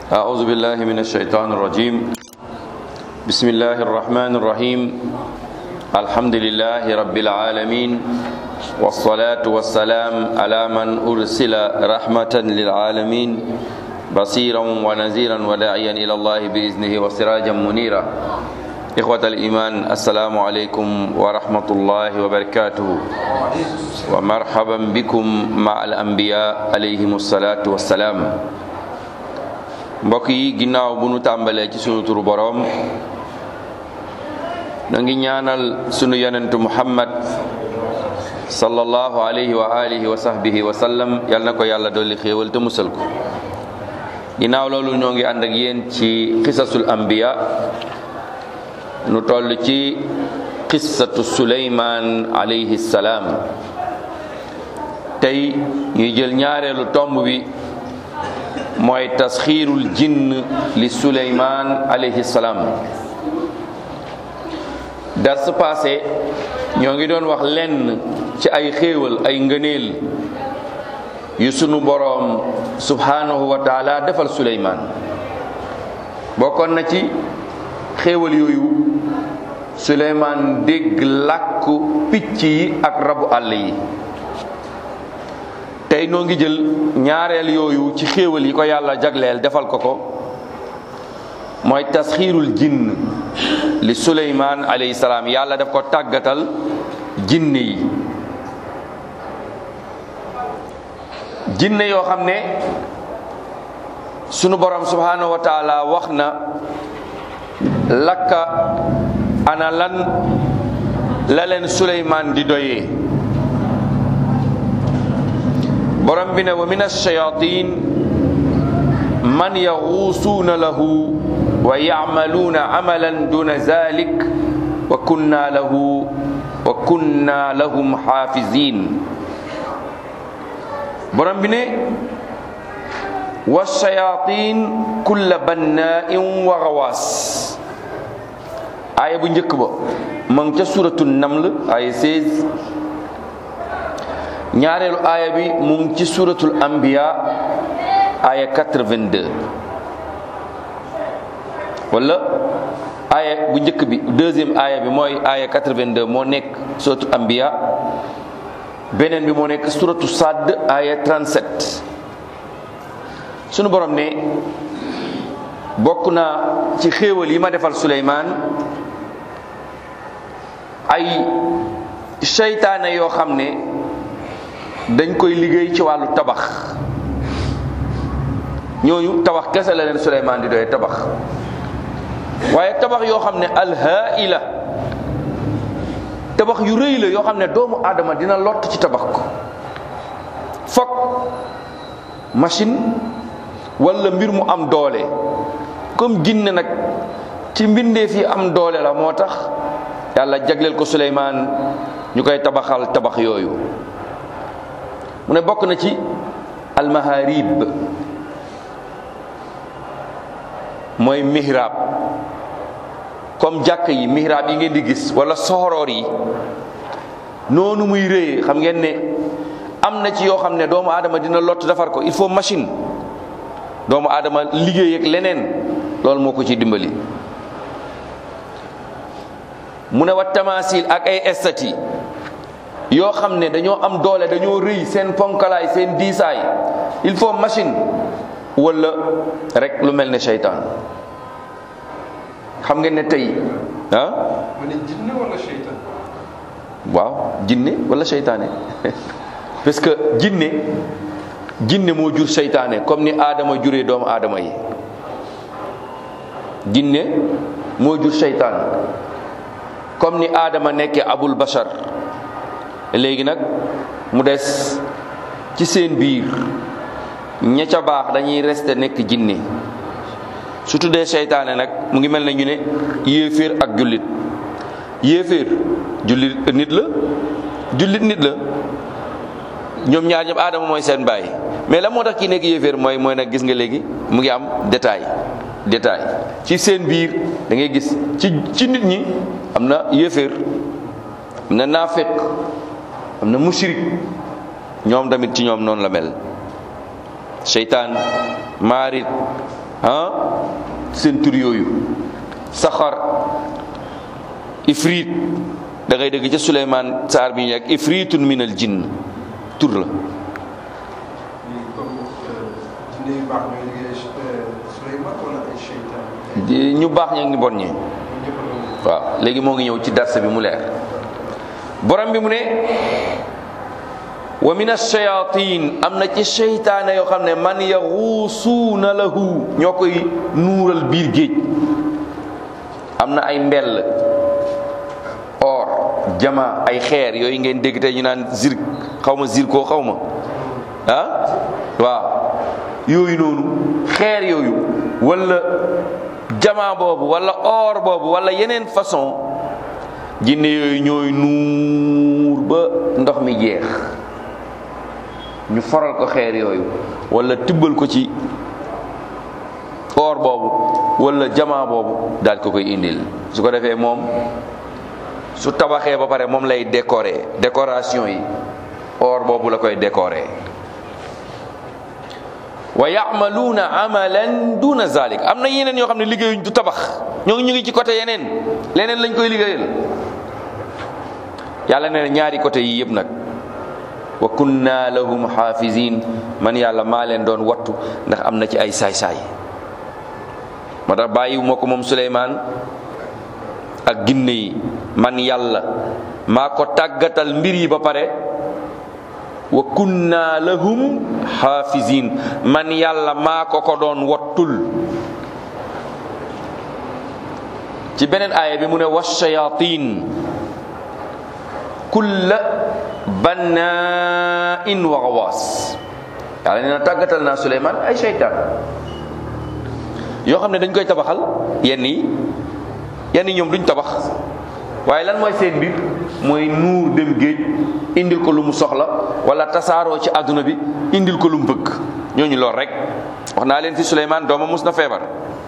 أعوذ بالله من الشيطان الرجيم بسم الله الرحمن الرحيم الحمد لله رب العالمين والصلاة والسلام على من أرسل رحمة للعالمين بصيرا ونذيرا وداعيا إلى الله بإذنه وسراجا منيرا إخوة الإيمان السلام عليكم ورحمة الله وبركاته ومرحبا بكم مع الأنبياء عليهم الصلاة والسلام mbokk yi ginnaaw bu nu tàmbalee ci sunu turu boroom na ngi ñaanal sunu yonentu muhammad sallallahu alayhi wa alihi wa sahbihi wa sallam yal na ko yàlla dolli xéewal te musal ko ginnaaw loolu ñoo ngi ànd ak yéen ci xisasul anbiya nu toll ci qissatu suleymaan alayhi salaam tey ñuy jël ñaareelu tomb bi mooy tasxiirul jinn li suleymaan alayhi salaam dars passé ñoo ngi doon wax lenn ci ay xéewal ay ngëneel yu sunu boroom subhanahu wa taala defal suleymaan bokkoon na ci xéewal yooyu suleymaan dégg làkku picc yi ak rabu àll yi tey noo ngi jël ñaareel yooyu ci xéewal yi ko yàlla jagleel defal ko ko mooy tasxiirul jinn li suleymaan alayhi salaam yàlla daf ko tàggatal jinne yi jinne yoo xam ne sunu borom subhanahu wa taala wax na lakka ana lan la leen suleymaan di doyee borom bi ne wa min alchayatin man yaxuusuuna lahu wa yacmaluuna amalan duna zalik wa kunna lahu wa kunna lahum xaafizin borom bi ne wa shayatin kulla bannain wa gawaas aaya bu njëkk ba ma ngi ca suratu naml aaya 16 ñaareelu aaya bi mu ngi ci suratul anbiya aaya 82 wala aaya bu njëkk bi deuxième aaya bi mooy aaya 82 moo nekk suratul anbiya beneen bi moo nekk suratu sadd aaya 37 sunu borom ne bokk na ci xéewal yi ma defal Suleymaan ay seytaane yoo xam ne dañ koy liggéey ci wàllu tabax ñooñu tabax kese la leen Suleymaan di doy tabax waaye tabax yoo xam ne alhaila tabax yu rëy la yoo xam ne doomu aadama dina lott ci tabax ko fokk machine wala mbir mu am doole comme jinne nag ci mbindeef yi am doole la moo tax yàlla jagleel ko Suleymaan ñu koy tabaxal tabax yooyu mu ne bokk na ci almaharib mooy mihrab comme jàkk yi mihrab yi ngeen di gis wala soxoroor yi noonu muy rëyee xam ngeen ne am na ci yoo xam ne doomu aadama dina lott defar ko il faut machine doomu aadama liggéey ak leneen loolu moo ko ci dimbali mu ne wa tamasil ak ay estati yoo xam ne dañoo am doole dañoo rëy seen ponkalaay seen diisaay il faut machine wala rek lu mel ne seytaan xam ngeen ne tey ah. ma ne jinne wala seytaan. waaw jinne wala seytaane parce que jinne jinne moo jur seytaane comme ni aadama juree doomu aadama yi jinne moo jur seytaan comme ni aadama nekkee abul bashar léegi nag mu des ci seen biir ña ca baax dañuy rester nekk jinne su tuddee seytaane nag mu ngi mel ne ñu ne yéeféer ak jullit yéeféer jullit nit la jullit nit la ñoom ñaar ñëpp aadama mooy seen baay mais la moo tax kii nekk yéeféer mooy mooy nag gis nga léegi mu ngi am détail détail ci seen biir da ngay gis ci ci nit ñi am na yéeféer am na naafeq am na mushrik ñoom tamit ci ñoom noonu la mel seytaan maarit ah seen tur yooyu saxar ifrit da ngay dégg ca Suleymaan saar bi ñu nekk ifritun min al jinn tur la léegi comme jinne yu baax ñooy liggéey Suleymaan wala ay seytaan di- ñu baax ña ngi bon ñi ñoom ñëpp a doon waaw léegi moo ngi ñëw ci darse bi mu leer borom bi mu ne wa min ash-shayatin am na ci seytaane yoo xam ne man yaxuusuuna lahu ñoo koy nuural biir géej am na ay mbell or jama ay xeer yooyu ngeen dégg tey ñu naan zirk xaw ma zirkoo xaw ma ah waaw yooyu noonu xeer yooyu wala jama boobu wala or boobu wala yeneen façon jinne yooyu ñooy nuur ba ndox mi jeex ñu faral ko xeer yooyu wala tibbal ko ci or boobu wala jama boobu daal ko koy indil su ko defee moom su tabaxee ba pare moom lay décorer décoration yi or boobu la koy décorer wa yamaluuna amalan duna zalik am na yeneen yoo xam ne liggéeyuñ du tabax ñoo ngi ñu ngi ci côté yeneen leneen lañ koy liggéeyal yàlla nee na ñaari côté yi yëpp nag wa kunna lahum xaafizin man yàlla maa leen doon wattu ndax am na ci ay saay-saay moo tax bàyyiwu ma ko moom Suleymaan ak ginne yi man yàlla maa ko tàggatal mbir yi ba pare wa kunna lahum xaafizin man yàlla maa ko ko doon wattul ci beneen aaya bi mu ne washayatin kulla bannain wa gawaas yàlla nee na tàggatal naa Suleymaan ay seytaan yoo xam ne dañ koy tabaxal yenn yi yenn yi ñoom duñ tabax waaye lan mooy seen mbir mooy nuur dem géej indil ko lu mu soxla wala tasaaroo ci àdduna bi indil ko lu mu bëgg ñooñu lool rek wax naa leen fi Suleymaan doomam mus na feebar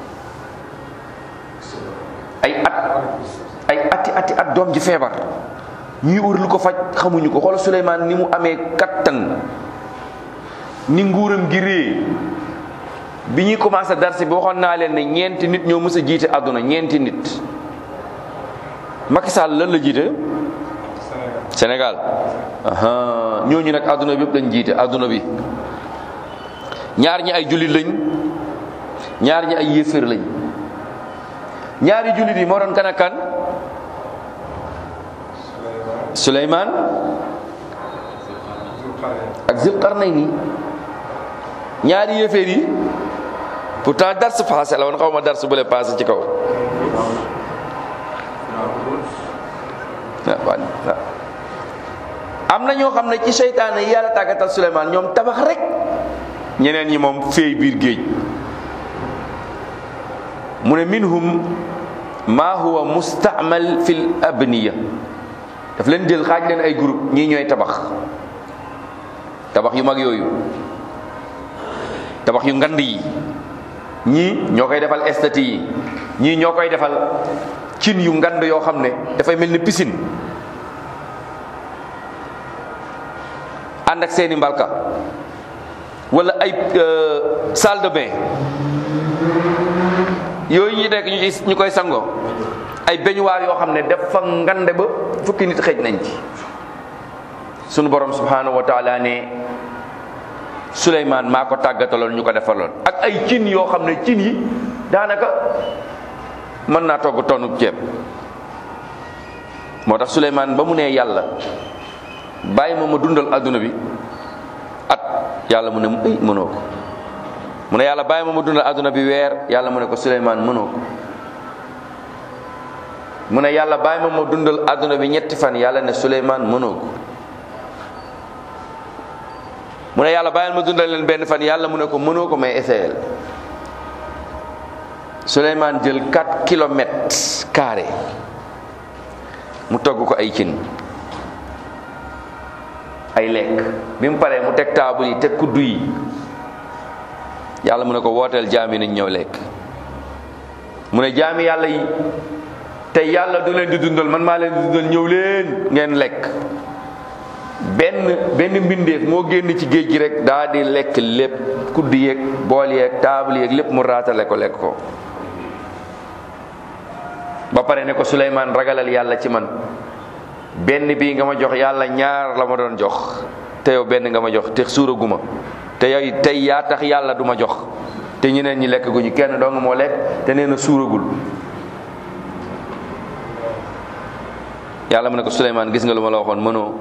ay at ay ati ati at doom ji feebar ñuy wër lu ko faj xamuñu ko xoola Suleymaan ni mu amee kattan ni nguuram gi rée bi ñuy commencé darsi bi waxoon naa leen ne ñeenti nit ñoo mës a jiite àdduna ñeenti nit Macky Sall lan la jiite Sénégal aha ñooñu nag àdduna bi yëpp lañ jiite àdduna bi ñaar ñi ay jullit lañ ñaar ñi ay yéeféer lañ ñaari jullit yi moo doon kan ak kan Suleymaan ak Zulqarnayni ñaari yéeféer yi pourtant dars passé la woon xaw ma dars bu le passé ci kaw am na ñoo xam ne ci seytaane yi yàlla tàggatal Suleymaan ñoom tabax rek ñeneen ñi moom féey biir géej mu ne minhum ma huwa mustaamal fil abniya daf leen jël xaaj leen ay groupe ñii ñooy tabax tabax yu mag yooyu tabax yu ngand yi ñii ñoo koy defal estati yi ñii ñoo koy defal cin yu ngand yoo xam ne dafay mel ni piscine ànd ak seeni mbalka wala ay salle de bain yooyu ñu nekk ñu ci ñu koy sangoo ay beñuwaar yoo xam ne dafa ngande ba fukki nit xëj nañ ci sunu borom subhanahu wa taala ne Suleymaan maa ko tàggataloon ñu ko defaloon ak ay cin yoo xam ne cin yi daanaka mën naa togg tonnu ceeb moo tax Suleymaan ba mu nee yàlla bàyyi ma ma dundal adduna bi at yàlla mu ne ay mënoo ko mu ne yàlla bàyyi ma ma dundal adduna bi weer yàlla mu ne ko Suleymaan mënoo ko mu ne yàlla bàyyi ma ma dundal adduna bi ñetti fan yàlla ne Suleymaan mënoo ko mu ne yàlla bàyyil ma dundal leen benn fan yàlla mu ne ko mënoo ko may essayel Suleymaan jël 4 kilomètres carré mu togg ko ay cin ay lekk bi mu paree mu teg taabul yi teg kuddu yi yàlla mu ne ko wooteel jaam yi nañ ñëw lekk mu ne jaami yàlla yi te yàlla du leen di dundal man maa leen di dundal ñëw leen ngeen lekk benn benn mbindeef moo génn ci géej gi rek daa di lekk lépp kudd yeeg bool yeeg taabal yeeg lépp mu raatale ko lekk ko ba pare ne ko Suleymaan ragalal yàlla ci man benn bii nga ma jox yàlla ñaar la ma doon jox te yow benn nga ma jox te suuraguma te yow tey yaa tax yàlla du ma jox te ñeneen ñi lekk guñu kenn dong moo lekk te nee na suuragul yàlla mu ne ko Suleymaan gis nga lu ma la waxoon mënoo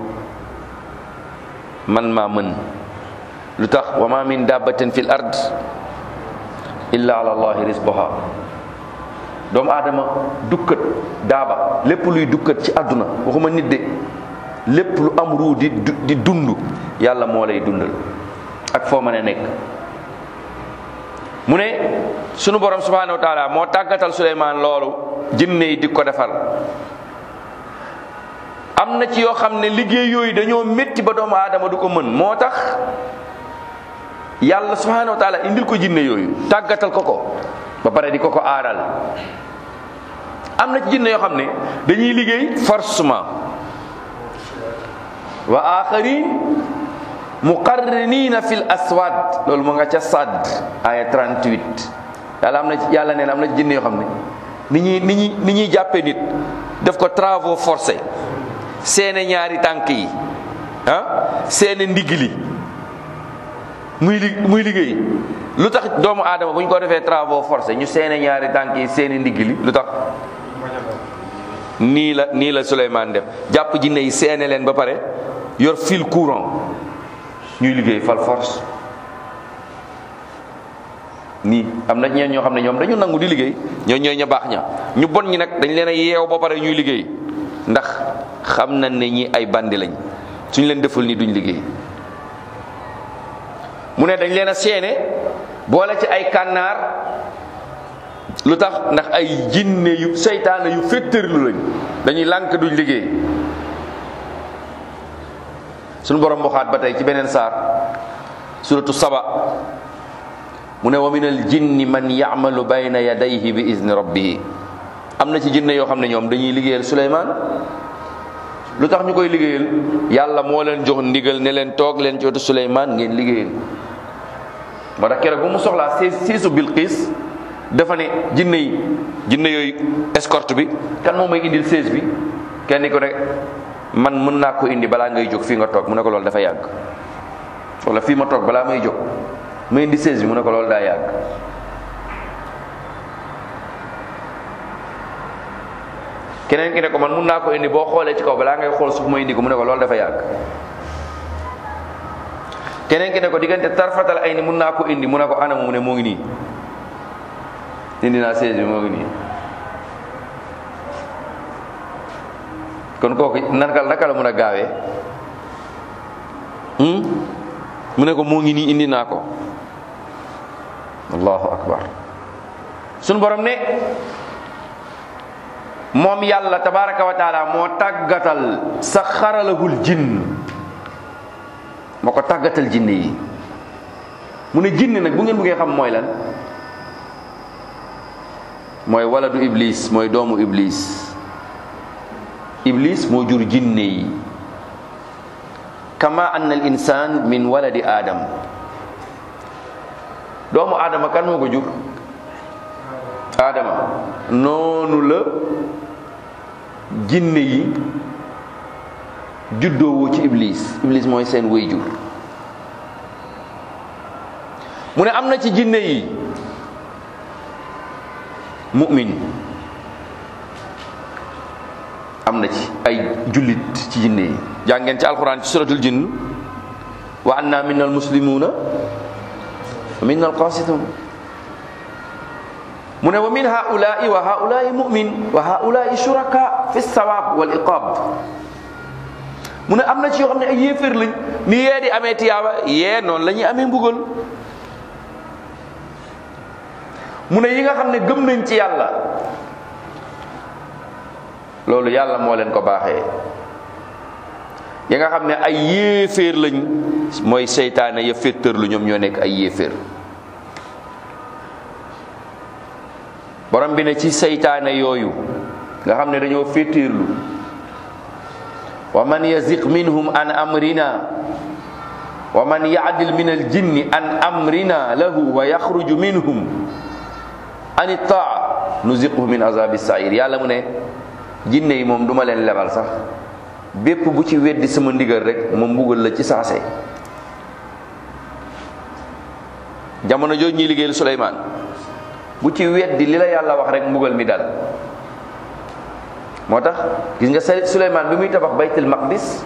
man maa mën lu tax wa ma min dabbatin fil ard illa ala allahi rizquha doomu aadama dukkat daaba lépp luy dukkat ci àdduna waxuma nit de lépp lu am ruu di di dund yàlla moo lay dundal ak foo mën a nekk mu ne sunu borom subhanahu wa taala moo tàggatal Suleymaan loolu jinne yi di ko defal am na ci yoo xam ne liggéey yooyu dañoo métti ba doomu aadama du ko mën moo tax yàlla subhanahu wa taala indil ko jinne yooyu tàggatal ko ko ba pare di ko ko aaral am na ci jinne yoo xam ne dañuy liggéey forcément wa axarin muqarrinina fil aswad loolu mu nga ca Sadd aya 38 yàlla am na ci yàlla neen am na ci jinne yoo xam ne ni ñuy ni ñuy ni ñuy jàppee nit def ko travaux forcés seene ñaari tànk yi ah seene ndigg li muy li muy liggéey lu tax doomu aadama bu ñu ko defee travaux forcés ñu seene ñaari tànk yi seene ndigg li lu tax nii la nii la Souleymane def jàpp jinne yi seene leen ba pare yor fil courant ñuy liggéey fal force nii am na ñeen ñoo xam ne ñoom dañu nangu di liggéey ñoo ñooy ña baax ña ñu bon ñi nag dañ leen a yeew ba pare ñuy liggéey ndax xam nañ ne ñi ay bandi lañ suñ leen deful ni duñ liggéey mu ne dañ leen a seene boole ci ay kànnaar lu tax ndax ay jinne yu seytaane yu féttërlu lañ dañuy lànk duñ liggéey suñu borom waxaat ba tey ci beneen saar suratu saba mu ne wa min al jinni man yamalu bayna yadayhi bi izni rabbihi am na ci jinne yoo xam ne ñoom dañuy liggéeyal Suleymaan lu tax ñu koy liggéeyal yàlla moo leen jox ndigal ne leen toog leen ci wetu Suleymaan ngeen liggéeyal moo tax keroog bu mu soxlaa siis siisu Bilqiis dafa ne jinne yi jinne yooyu escorte bi kan moo may indil sées bi kenn ko ne man mën naa ko indi balaa ngay jóg fii nga toog mu ne ko loolu dafa yàgg wala fii ma toog balaa may jóg ma indi sées bi mu ne ko loolu daa yàgg keneen ki ne ko man mun naa ko indi boo xoolee ci kaw balaa ngay xool suuf ma indi ko mu ne ko loolu dafa yàgg keneen ki ne ko diggante tarfatal ay ni mun naa ko indi mu ne ko anam mu ne moo ngi nii indi naa sées bi moo ngi nii kon kooku naka naka la mun a gaawee mu ne ko moo ngi nii indi naa ko allahu akbar sunu borom ne moom yàlla tabaraka wa taala moo tàggatal sa xaralahul jinn moo ko tàggatal jinne yi mu ne jinne nag bu ngeen bëggee xam mooy lan mooy waladu iblis mooy doomu iblis iblis moo jur jinne yi kama anna al insan min waladi adam doomu adama kan moo ko jur adama noonu la jinne yi juddoowoo ci iblis iblis mooy seen wéy jur mu ne am na ci jinne yi mu'min am na ci ay jullit ci jinne yi jàngeen ci alquran ci suratul jinn wa anna minna almuslimuna wa minna alqasitun mu ne wa min haulai wa haulai mu'min wa haulai shuraka fi sawab wal iqab mu ne am na ci yoo xam ne ay yéeféer lañ ni yee di amee tiyaaba yee noonu la ñuy amee mbugal mu ne yi nga xam ne gëm nañ ci yàlla loolu yàlla moo leen ko baaxee yi nga xam ne ay yéeféer lañ mooy seytaane ya féttër lu ñoom ñoo nekk ay yéeféer borom bi ne ci seytaane yooyu nga xam ne dañoo féttéerlu wa man yaziq minhum an amrina wa man yaadil min aljinni an amrina lahu wa yaxruju minhum an taa nuziquhu min azabi sair yàlla mu ne jinne yi moom duma leen lebal sax bépp bu ci weddi sama ndigal rek ma mbugal la ci saase jamono jooju ñuy liggéeyal Suleymaan bu ci weddi li la yàlla wax rek mbugal mi dal moo tax gis nga Suleymaan bi muy tabax baytul maqdis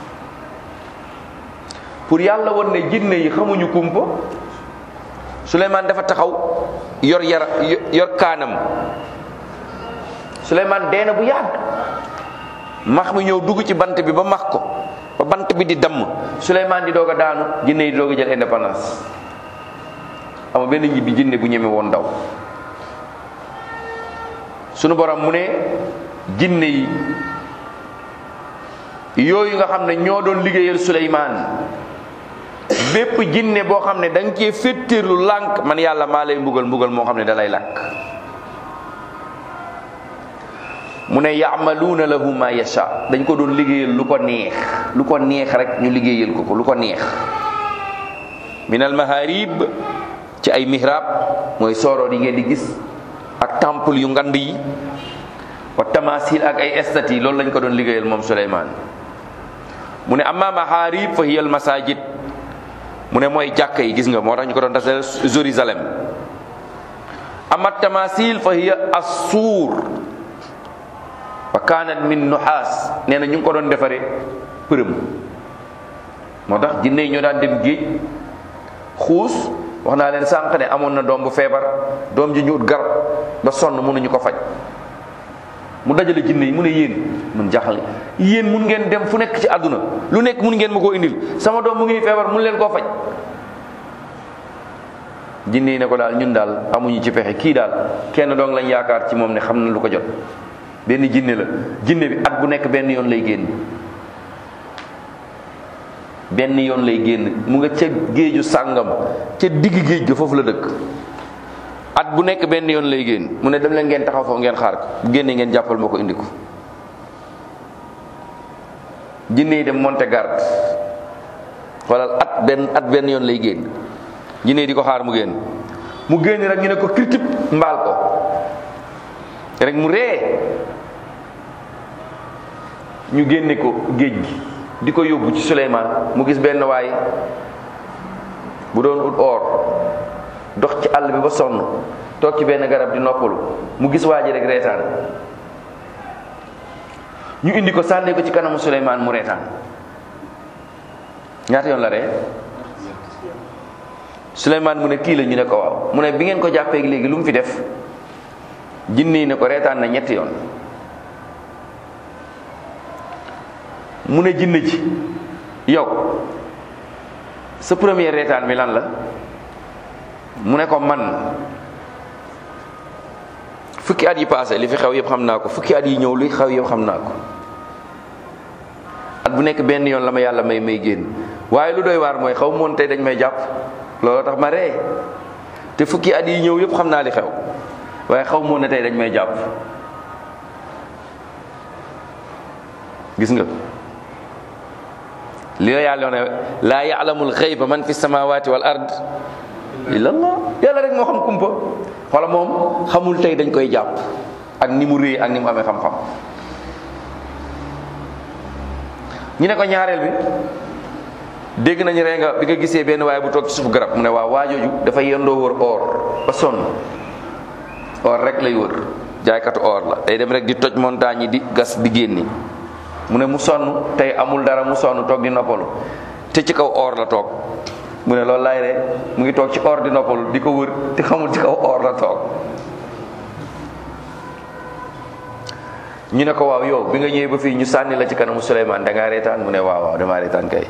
pour yàlla woon ne jinne yi xamuñu kumpa Suleymaan dafa taxaw yor yara yor kaanam Suleymaan dee na bu yàgg max mi ñëw dugg ci bant bi ba max ko ba bant bi di damm Suleymaan di doog a daanu jinne yi di doog a jël indépendance ama benn ñibbi jinne bu ñeme woon daw sunu borom mu ne jinne yi yooyu nga xam ne ñoo doon liggéeyal Suleymaan bépp jinne boo xam ne da nga cee féttéerlu lànk man yàlla maa lay mbugal mbugal moo xam ne da lay làkk mu ne yaamaluuna lahu ma yasha dañ ko doon liggéeyal lu ko neex lu ko neex rek ñu liggéeyal ko ko lu ko neex min al maharib ci ay mihrab mooy sooroor yi ngeen di gis ak temple yu ngand yi wa tamasil ak ay estati loolu lañ ko doon liggéeyal moom Suleymaan mu ne amma maharib fa hiya al masajid mu ne mooy jàkka yi gis nga moo tax ñu ko doon tasal Jérusalem amma tamasil fa hiya assuur wa kanat min nuhaas nee na ñu ngi ko doon defaree përëm moo tax jinne yi ñoo daan dem géej xuus wax naa leen sànq ne amoon na doom bu feebar doom ji ñu ut garab ba sonn mënuñu ko faj mu dajale jinne yi mu ne yéen mun jaaxal yéen mun ngeen dem fu nekk ci àdduna lu nekk mun ngeen ma koo indil sama doom mu ngi feebar mun leen koo faj jinne yi ne ko daal ñun daal amuñu ci pexe kii daal kenn doong lañ yaakaar ci moom ne xam na lu ko jot benn jinne la jinne bi at bu nekk benn yoon lay génn benn yoon lay génn mu nga ca géeju sàngam ca digg géej ga foofu la dëkk at bu nekk benn yoon lay génn mu ne dem leen ngeen taxaw foofu ngeen xaar ko bu génnee ngeen jàppal ma ko indi ko jinne yi dem monte garde xoolal at benn at benn yoon lay génn jinne yi di ko xaar mu génn mu génn rek ñu ne ko kirtib mbaal ko rek mu ree ñu génne ko géej gi di ko yóbbu ci Suleymaan mu gis benn waay bu doon ut or dox ci àll bi ba sonn toog ci benn garab di noppalu mu gis waa ji rek reetaan ñu indi ko sànni ko ci kanamu Suleymaan mu reetaan ñaata yoon la ree Suleymaan mu ne kii la ñu ne ko waaw mu ne bi ngeen ko jàppee léegi lu mu fi def jinne yi ne ko reetaan na ñetti yoon mu ne jinne ji yow sa premier reetaan bi lan la mu ne ko man fukki at yi passé li fi xew yëpp xam naa ko fukki at yi ñëw li xew yëpp xam naa ko at bu nekk benn yoon la ma yàlla may may génn waaye lu doy waar mooy xaw moon tey dañ may jàpp looloo tax ma ree te fukki at yi ñëw yëpp xam naa li xew waaye xaw moon ne tey dañ may jàpp gis nga li la yàlla ne laa yaalamul xayba man fi samawati wal ard illa allah yàlla rek moo xam kumpa wala moom xamul tey dañ koy jàpp ak ni mu réy ak ni mu amee xam-xam ñu ne ko ñaareel bi dégg nañu ree nga bi nga gisee benn waaye bu toog ci suuf garab mu ne waaw waajooju dafa yendoo wër or ba sonn or rek lay wër jaaykatu or la day dem rek di toj montagne yi di gas di génni mu ne mu sonn tey amul dara mu sonn toog di noppalu te ci kaw or la toog mu ne loolu laay ree mu ngi toog ci or di noppalu di ko wër te xamul ci kaw or la toog ñu ne ko waaw yow bi nga ñëwee ba fii ñu sànni la ci kanamu Souleymane da ngaa reetaan mu ne waaw waaw damaa reetaan kay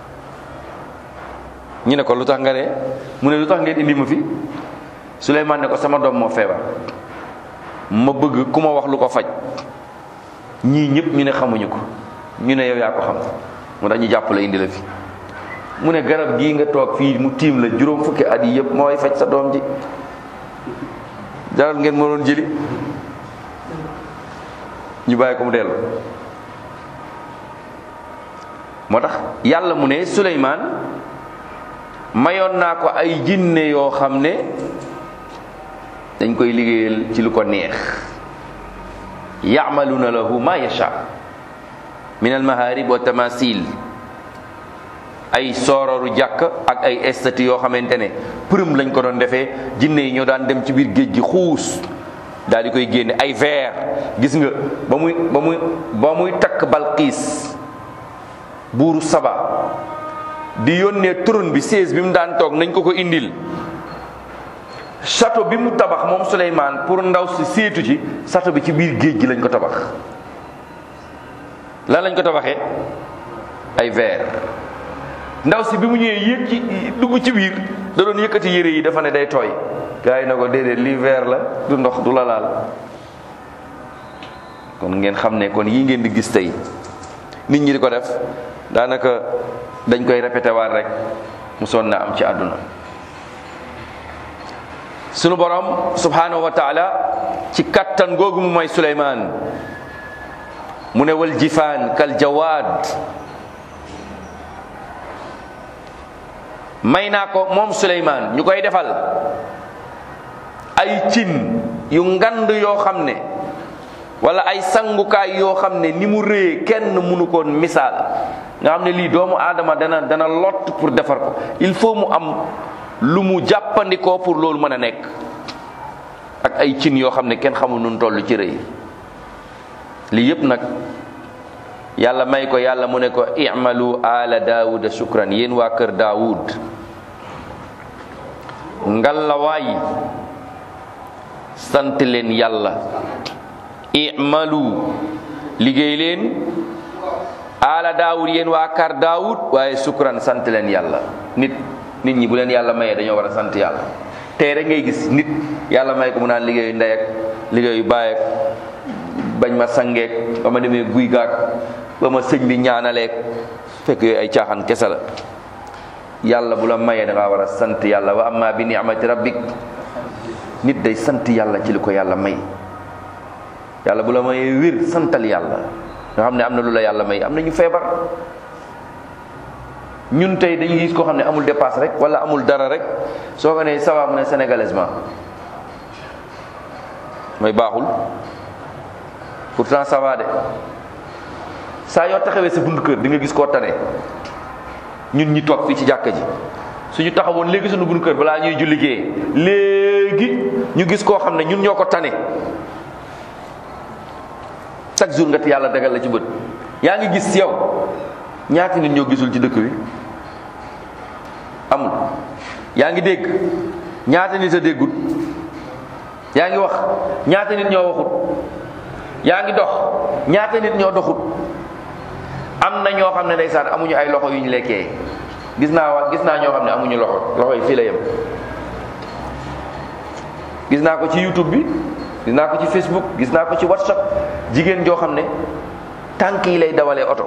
ñu ne ko lu tax nga ree mu ne lu tax ngeen indi ma fi Souleymane ne ko sama doom moo feebar ma bëgg ku ma wax lu ko faj ñii ñëpp ñu ne xamuñu ko ñu ne yow yaa ko xam mu tax ñu jàpp la indi la fi mu ne garab gii nga toog fii mu tiim la juróom fukki at yi yëpp mooy faj sa doom ji jaral ngeen ma doon jëli ñu bàyyi ko mu dellu moo tax yàlla mu ne suleymaan mayoon naa ko ay jinne yoo xam ne dañ koy liggéeyal ci lu ko neex ya'maluna lahu ma yasha min al maharib wa tamasil ay soororu jàkk ak ay estati yoo xamante ne përëm lañ ko doon defee jinne yi ñoo daan dem ci biir géej gi xuus daal di koy génne ay verre gis nga ba muy ba muy ba muy takk balqiis buuru saba di yónnee trône bi siège bi mu daan toog nañ ko ko indil château bi mu tabax moom Souleymane pour ndaw si seetu ci château bi ci biir géej gi lañ ko tabax lan lañ ko tabaxee ay verre ndaw si bi mu ñëwee yéeg ci dugg ci biir da doon yëkkati yére yi dafa ne day tooy gars yi na ko déedéet lii verre la du ndox du la laal kon ngeen xam ne kon yii ngeen di gis tey nit ñi di ko def daanaka dañ koy répété waat rek mu sonn na am ci àdduna sunu borom subhanahu wa taala ci kattan googu mu may Suleymaan mu ne wal jifaan kal jawaad may naa ko moom Suleymaan ñu koy defal ay cin yu ngand yoo xam ne wala ay sangukaay yoo xam ne ni mu rëyee kenn mënu koon misaal nga xam ne lii doomu aadama dana dana lott pour defar ko il faut mu am lu mu jàppandikoo pour loolu mën a nekk ak ay cin yoo xam ne kenn xamul nun toll ci rëy lii yépp nag yàlla may ko yàlla mu ne ko i'malu ala daawuda shukran yéen waa kër daawud ngallawaay sant leen yàlla i'malu liggéey leen ala daawud yéen waa kar daawud waaye shukran sant leen yàlla nit nit ñi bu leen yàlla mayee dañoo war a sant yàlla tey rek ngay gis nit yàlla may ko mu naan liggéeyu ndey ak liggéeyu baay ak bañ ma sangeek ba ma demee guy gaak ba ma sëñ bi ñaanaleek fekk yooyu ay caaxaan kese la yàlla bu la mayee da ngaa war a sant yàlla wa amma bi ni'mati rabbik nit day sant yàlla ci li ko yàlla may yàlla bu la mayee wér santal yàlla nga xam ne am na lu la yàlla may am na ñu feebar ñun tey dañuy gis koo xam ne amul dépasse rek wala amul dara rek soo ko nee ça va mu ne sénégalaisement mooy baaxul pourtant ça va de saa yoo taxawee sa buntu kër di nga gis koo tane ñun ñi toog fii ci jàkka ji suñu taxawoon léegi suñu buntu kër balaa ñuy julli gee léegi ñu gis koo xam ne ñun ñoo ko tane chaque jour nga ti yàlla dagal la ci bët yaa ngi gis yow ñaati nit ñoo gisul ci dëkk bi amul yaa ngi dégg ñaata nit a déggut yaa ngi wax ñaata nit ñoo waxut yaa ngi dox ñaata nit ñoo doxut am na ñoo xam ne ndeysaan amuñu ay loxo yu ñu lekkee gis naa wa gis naa ñoo xam ne amuñu loxo loxo yi fii la yem gis naa ko ci youtube bi gis naa ko ci facebook gis naa ko ci whatsapp jigéen joo xam ne tànk yi lay dawalee oto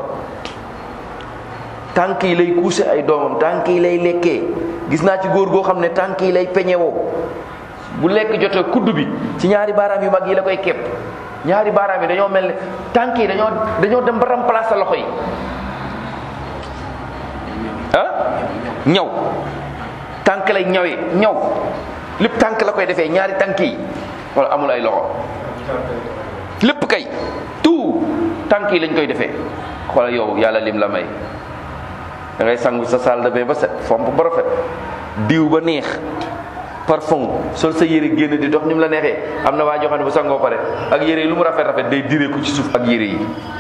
tànk yi lay couché ay doomam tànk yi lay lekkee gis naa ci góor goo xam ne tànk yi lay peñewoo bu lekk jotee kudd bi ci ñaari baaraam yu mag yi la koy képp ñaari baaraam yi dañoo mel ne tànk yi dañoo dañoo dem ba remplacer loxo yi ah ñaw tànk lay ñawee ñaw lépp tànk la koy defee ñaari tànk yi wala amul ay loxo lépp kay tout tànk yi lañ koy defee xoolal yow yàlla lim la may da ngay sangu sa salle de bain ba set fomp ba rafet diw ba neex parfum sol sa yére génn di dox ni mu la neexee am na waa joo xam ne bu sangoo pare ak yére yi lu mu rafet rafet day diree ko ci suuf ak yére yi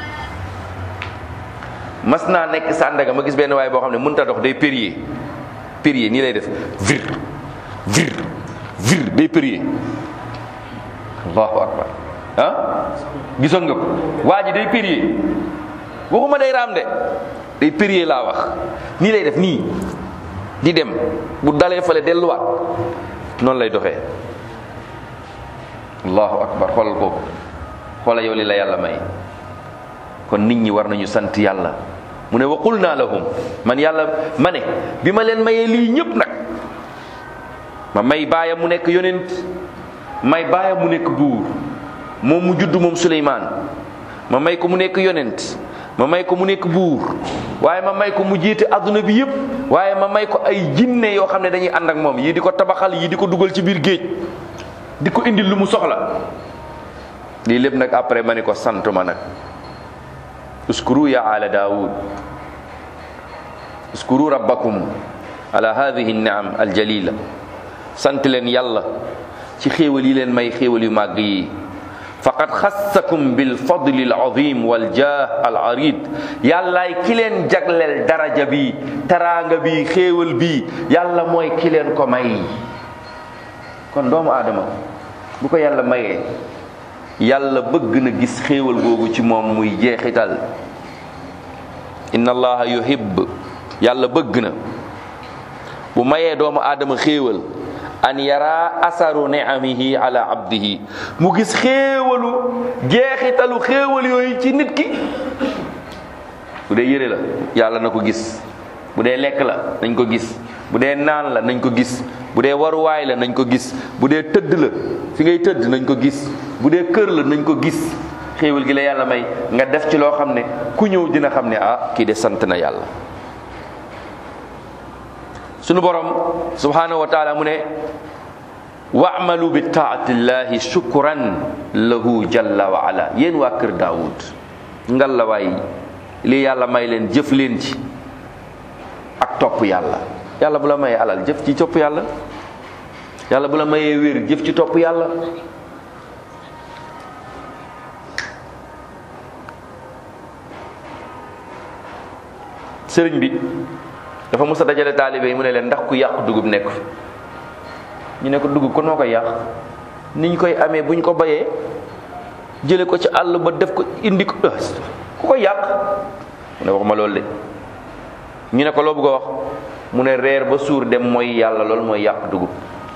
mas naa nekk Sandaga ma gis benn waay boo xam ne mënut a dox day périer périer nii lay def vir vir vir day périer allahu akbar ah gisoon nga ko waa ji day périer waxuma day raam de day périer laa wax nii lay def nii di dem bu dalee fale delluwaat noonu lay doxee allahu akbar xoolal kooku xoolal yow li la yàlla may kon nit ñi war nañu sant yàlla mu ne waqul naa lahum man yàlla ma ne bi ma leen mayee lii ñëpp nag ma may baayam mu nekk yonent may baayam mu nekk buur moom mu judd moom Suleymaan ma may ko mu nekk yonent ma may ko mu nekk buur waaye ma may ko mu jiite adduna bi yëpp waaye ma may ko ay jinne yoo xam ne dañuy ànd ak moom yii di ko tabaxal yii di ko dugal ci biir géej di ko indil lu mu soxla lii lépp nag après ma ni ko sant ma nag uskuru ya ala daawud uskuru rabbakum ala hadihi niam aljalila sant leen yàlla ci xéewal yi leen may xéewal yu màgg yi faqad xassakum bil fadli al azim wal jah al arid yàllaay ki leen jagleel daraja bi taraanga bi xéewal bi yàlla mooy ki leen ko may kon doomu aadama bu ko yàlla mayee yàlla bëgg na gis xéewal googu ci moom muy jeexital inna allaha yuhibb yàlla bëgg na bu mayee doomu aadama xéewal an yara asaru ni'amihi ala abdihi mu gis xéewalu jeexitalu xéewal yooyu ci nit ki bu dee yére la yàlla na ko gis bu dee lekk la nañ ko gis bu dee naan la nañ ko gis bu dee waruwaay la nañ ko gis bu dee tëdd la fi ngay tëdd nañ ko gis bu dee kër la nañ ko gis xéewal gi la yàlla may nga def ci loo xam ne ku ñëw dina xam ne ah kii de sant na yàlla sunu borom subhanahu wa taala mu ne wa'malu bi taatillahi shukran lahu jalla wa ala yéen waa kër daawud ngal la waay lii yàlla may leen jëf leen ci ak topp yàlla yàlla bu la mayee alal jëf ci topp yàlla yàlla bu la mayee wér jëf ci topp yàlla sëriñ bi dafa mës a dajale taalibe yi mu ne leen ndax ku yàq dugub nekk fi ñu ne ko dugub kon moo koy yàq ni ñu koy amee bu ñu ko bayee jële ko ci àll ba def ko indi ko ku ko yàq mu ne waxuma loolu de ñu ne ko loo bëgg a wax mu ne reer ba suur dem mooy yàlla loolu mooy yàq dugub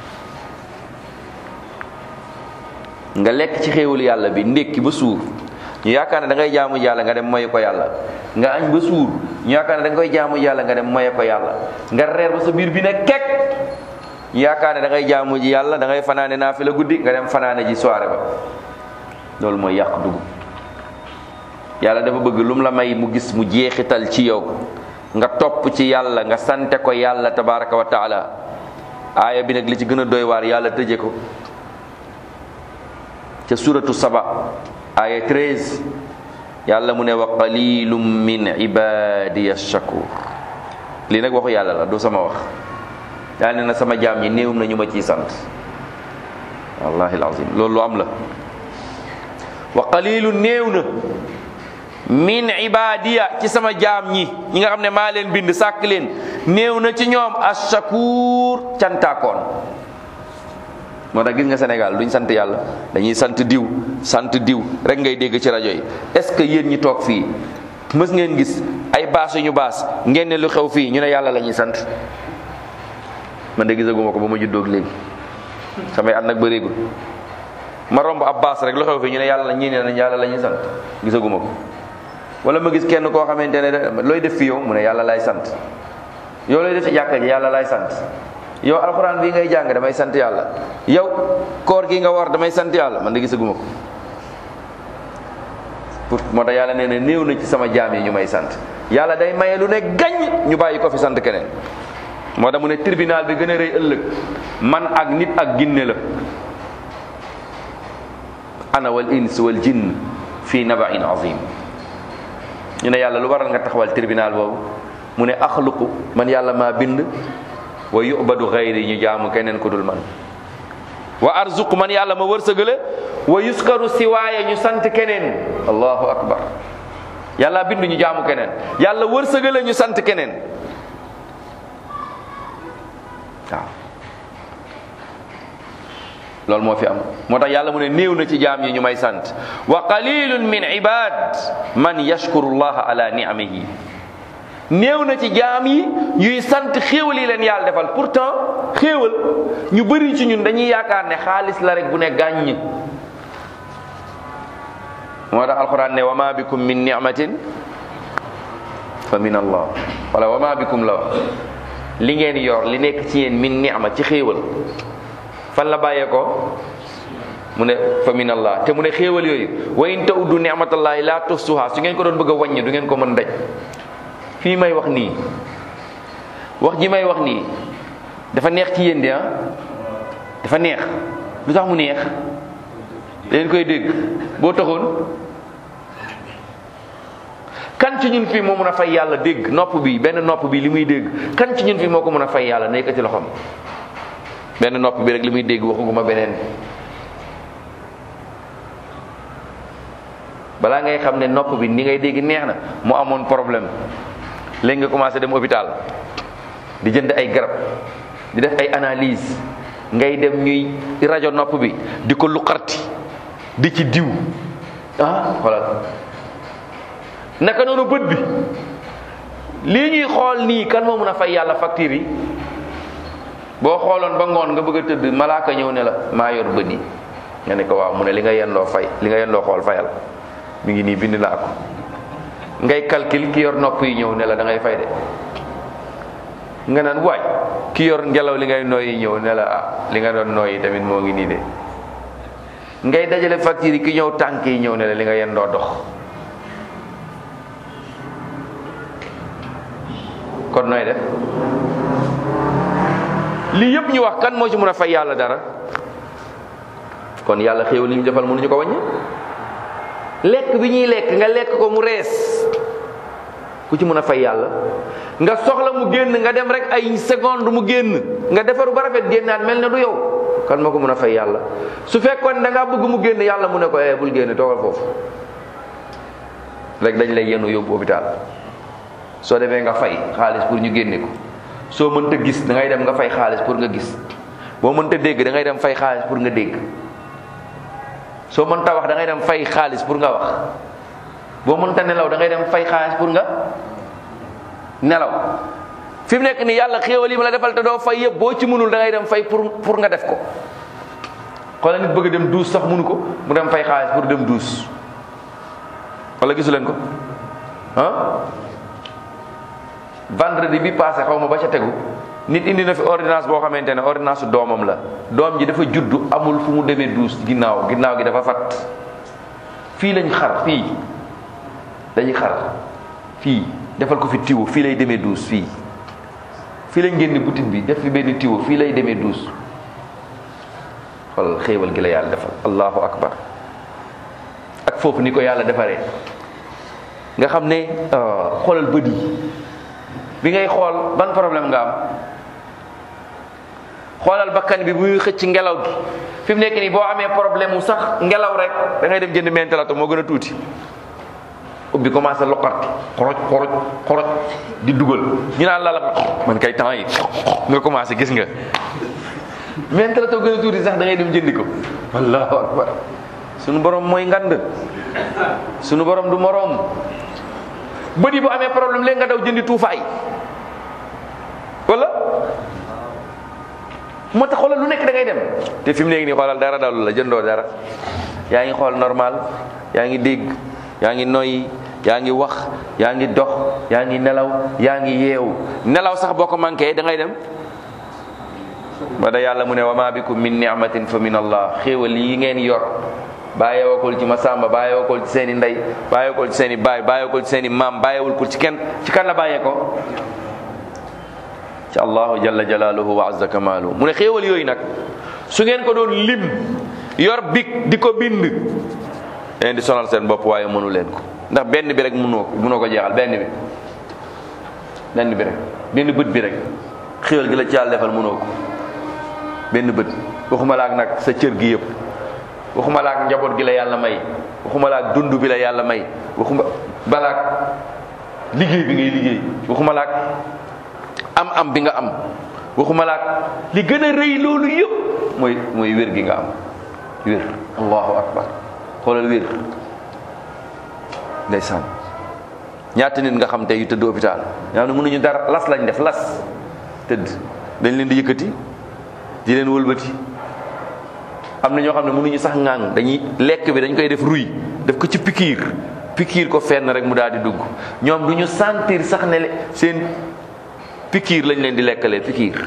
nga lekk ci xéewal yàlla bi ndékki ba suur ñu yaakaar ne da ngay jaamu yàlla nga dem moye ko yàlla nga añ ba suur ñu yaakaar ne da nga koy jaamu yàlla nga dem moye ko yàlla nga reer ba sa biir bi ne kekk ñu yaakaar ne da ngay jaamu ji yàlla da ngay fanaane naa fi la guddi nga dem fanaane ji soirée ba loolu mooy yàq dugub yàlla dafa bëgg lu mu la may mu gis mu jeexital ci yow nga topp ci yàlla nga sante ko yàlla tabaraka wa taala aaya bi nag li ci gën a doy waar yàlla tëje ko ca suratu saba aaya 13 yàlla mu ne wa qalilum min ibadiya shakur lii nag waxu yàlla la du sama wax yàlla ne na sama jaam ñi néew na ñu ma ciy sant wallahi alazim loolu lu am la wa qalilu néew na min ibadiya ci sama jaam ñi ñi nga xam ne maa leen bind sàkk leen néew na ci ñoom ashakur cantaakoon moo tax gis nga Sénégal duñ sant yàlla dañuy sant diw sant diw rek ngay dégg ci rajo yi est-ce que yéen ñi toog fii mës ngeen gis ay baas yu ñu baas ngeen ne lu xew fii ñu ne yàlla la ñuy sant man de gisaguma ko ba ma juddoog léegi samay at nag bëreegul ma romb ab baas rek lu xew fii ñu ne yàlla la ñii ne yàlla la ñuy sant gisaguma ko wala ma gis kenn koo xamante ne looy def fi yow mu ne yàlla lay sant yow looy def ci jàkka ji yàlla lay sant yow alxuraan bii ngay jàng damay sant yàlla yow koor gi nga war damay sant yàlla man de gisaguma ko pour moo tax yàlla nee na néew na ci sama jaam yi ñu may sant yàlla day maye lu ne gañ ñu bàyyi ko fi sant keneen moo tax mu ne tribunal bi gën a rëy ëllëg man ak nit ak ginne la ana wal ins wal jinn fii nabain azim ñu ne yàlla lu waral nga taxawal tribunal boobu mu ne axluqu man yàlla maa bind wa yubadu xayri ñu jaamu keneen ku dul man wa arzuq man yàlla ma wërsëgale wa yuskaru siwaaya ñu sant keneen allahu akbar yàlla bind ñu jaamu keneen yàlla wërsëgale ñu sant keneen waaw loolu moo fi am moo tax yàlla mu ne néew na ci jaam yi ñu may sant wa qalilun min ibad man yashkuru llaha ala ni'amihi néew na ci jaam yi yuy sant xéewal yi leen yàlla defal pourtant xéewal ñu bëri ci ñun dañuy yaakaar ne xaalis la rek bu ne gàññ moo tax alquran ne wa ma bikum min ni'matin fa min allah wala wa ma bikum la wax li ngeen yor li nekk ci yéen min ni'ma ci xéewal fan la bàyyee ko mu ne fa min allah te mu ne xéewal yooyu wa in ta'uddu ni'matallahi la tuhsuha su ngeen ko doon bëgg a wàññi du ngeen ko mën daj fii may wax nii wax ji may wax nii dafa neex ci yéen de ah dafa neex lu tax mu neex leen koy dégg boo taxoon kan ci ñun fii moo mën a fay yàlla dégg nopp bi benn nopp bi li muy dégg kan ci ñun fii moo ko mën a fay yàlla nekk ci loxoom benn nopp bi rek li muy dégg waxuguma beneen balaa ngay xam ne nopp bi ni ngay dégg neex na mu amoon problème léegi nga commencé dem hôpital di jënd ay garab di def ay analyse ngay dem ñuy rajo nopp bi di ko luqarti di ci diw ah xoolal naka noonu bët bi lii ñuy xool nii kan moo mën a fay yàlla facture yi boo xooloon ba ngoon nga bëgg a tëdd malaaka ñëw ne la maa yor bët yi nga ne ko waaw mu ne li nga yendoo fay li nga yendoo xool fayal mi ngi nii bind naa ko ngay calcul ki yor nopp yi ñëw ne la da ngay fay de nga naan waay ki yor ngelaw li ngay nooyi ñëw ne la ah li nga doon nooyi tamit moo ngi nii de ngay dajale facture yi ki ñëw tànk yi ñëw ne la li nga yendoo dox kon nooy def lii yëpp ñu wax kan moo ci mën a fay yàlla dara kon yàlla xéew li ñu defal mënuñu ko wàññi lekk bi ñuy lekk nga lekk ko mu rees ku ci mën a fay yàlla nga soxla mu génn nga dem rek ay seconde mu génn nga defaru ba rafet génnaat mel ne du yow kan moo ko mën a fay yàlla su fekkoon da ngaa bëgg mu génn yàlla mu ne ko eh bul génn toogal foofu rek dañ lay yenu yóbbu hôpital soo defee nga fay xaalis pour ñu génne ko soo mënta gis da ngay dem nga fay xaalis pour nga gis boo mënta dégg da ngay dem fay xaalis pour nga dégg soo mënta wax da ngay dem fay xaalis pour nga wax boo mënta nelaw da ngay dem fay xaalis pour nga nelaw fi mu nekk nii yàlla xéewal yi ma la defal te doo fay yëpp boo ci mënul da ngay dem fay pour pour nga def ko xoolal nit bëgg a dem duus sax mënu ko mu dem fay xaalis pour dem duus wala gisu leen ko ah vendredi bi passé xaw ma ba ca tegu nit indi na fi ordonnance boo xamante ne ordonnance doomam la doom ji dafa juddu amul fu mu demee duus ginnaaw ginnaaw gi dafa fat fii lañ xar fii dañuy xar fii defal ko fi tiwo fii lay demee duus fii fii lañ génne butit bi def fi benn tiwo fii lay demee duus xoolal xéewal gi la yàlla defal allahu akbar ak foofu ni ko yàlla defaree nga xam ne xoolal bët yi bi ngay xool ban problème nga am xoolal bakkan bi muy xëcc ngelaw gi fi mu nekk nii boo amee problème mu sax ngelaw rek da ngay dem jënd mentalato moo gën a tuuti ubbi commencé loqarti xoroj xoroj xoroj di dugal ñu naan la la man kay temps yi nga commencé gis nga mentalato gën a tuuti sax da ngay dem jëndi ko allahu akbar sunu borom mooy ngand sunu borom du moroom bët yi bu amee problème léegi nga daw jëndi tuufaay wala moo tax xoolal lu nekk da ngay dem te fi mu nekk nii xoolal dara dalu la jëndoo dara yaa ngi xool normal yaa ngi dégg yaa ngi noyyi yaa ngi wax yaa ngi dox yaa ngi nelaw yaa ngi yeewu nelaw sax boo ko manqué da ngay dem ba da yàlla mu ne wa ma bikum min ni'matin fa min allah xéewal yi ngeen yor bàyyeewakul ci ma sàmba bàyyeewakul ci seen i ndey bàyyeewakul ci seen i baay bàyyeewakul ci seen i maam bàyyeewul ci kenn ci kan la bàyyee ko ci allahu jalla jalaaluhu wa azza kamaalu mu ne xéewal yooyu nag su ngeen ko doon lim yor big di ko bind leen di sonal seen bopp waaye mënu leen ko ndax benn bi rek mënoo ko mënoo ko jeexal benn bi benn bi rek benn bët bi rek xéewal gi la ci yàlla defal mënoo ko benn bët waxuma la ak nag sa cër gi yëpp waxuma la ak njaboot gi la yàlla may waxuma la ak dund bi la yàlla may waxuma balaak liggéey bi ngay liggéey waxuma la ak am am bi nga am waxuma la ak li gën a rëy loolu yëpp mooy mooy wér gi nga am wér allahu akbar xoolal wér ndeysaan ñaata nit nga xam tey yu tëdd hôpital ñoo xam ne mënuñu dara las lañ def las tëdd dañ leen di yëkkati di leen wëlbati am na ñoo xam ne mënuñu sax ŋàng dañuy lekk bi dañ koy def ruy def ko ci pikiir pikiir ko fenn rek mu daal di dugg ñoom du ñu sentir sax ne le- seen pikiir lañ leen di lekkalee pikiir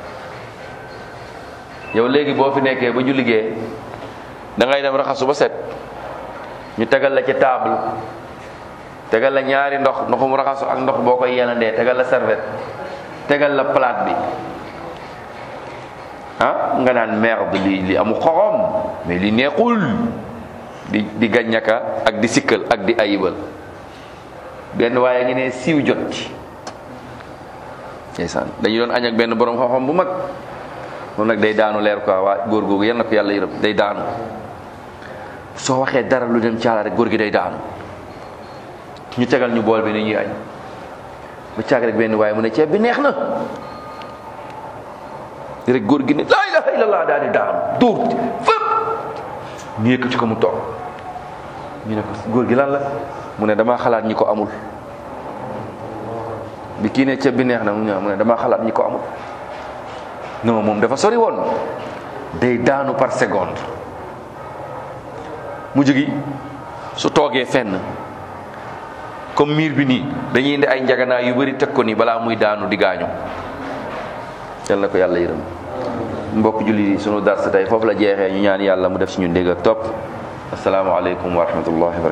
yow léegi boo fi nekkee ba ñu liggéey da ngay dem raxasu ba set ñu tegal la ci table tegal la ñaari ndox ndoxum raxasu ak ndox boo koy yenandee tegal la serviette tegal la plate bi ah nga naan merde li li amu xoxom mais li neexul di di gàññaka ak di sikkal ak di ayibal benn waaye ngi ne siiw jot ci ndeysaan dañu doon añ ak benn borom xam-xam bu mag moom nag day daanu leer quoi waa góor googu yal na ko yàlla yërëm day daanu soo waxee dara lu dem caala rek góor gi day daanu ñu tegal ñu bool bi ni ñuy añ ba caag rek benn waaye mu ne ceeb bi neex na rek góor gi ne laa ilaha illallah daal di daanu dóor fépp ñu yëkkati ko mu toog ñu ne ko góor gi lan la mu ne damaa xalaat ñi ko amul bi kii ne ceeb bi neex na mu ne damaa xalaat ñi ko amul non moom dafa sori woon day daanu par seconde mu jógi su toogee fenn comme miir bi nii dañuy indi ay njaganaay yu bari teg ko nii balaa muy daanu di gaañu yal na ko yàlla yërëm mbokk julli yi sunu dars tey foofu la jeexee ñu ñaan yàlla mu def ci ñu dégg ak topp asalaamaaleykum wa rahmatullahi wa barakatu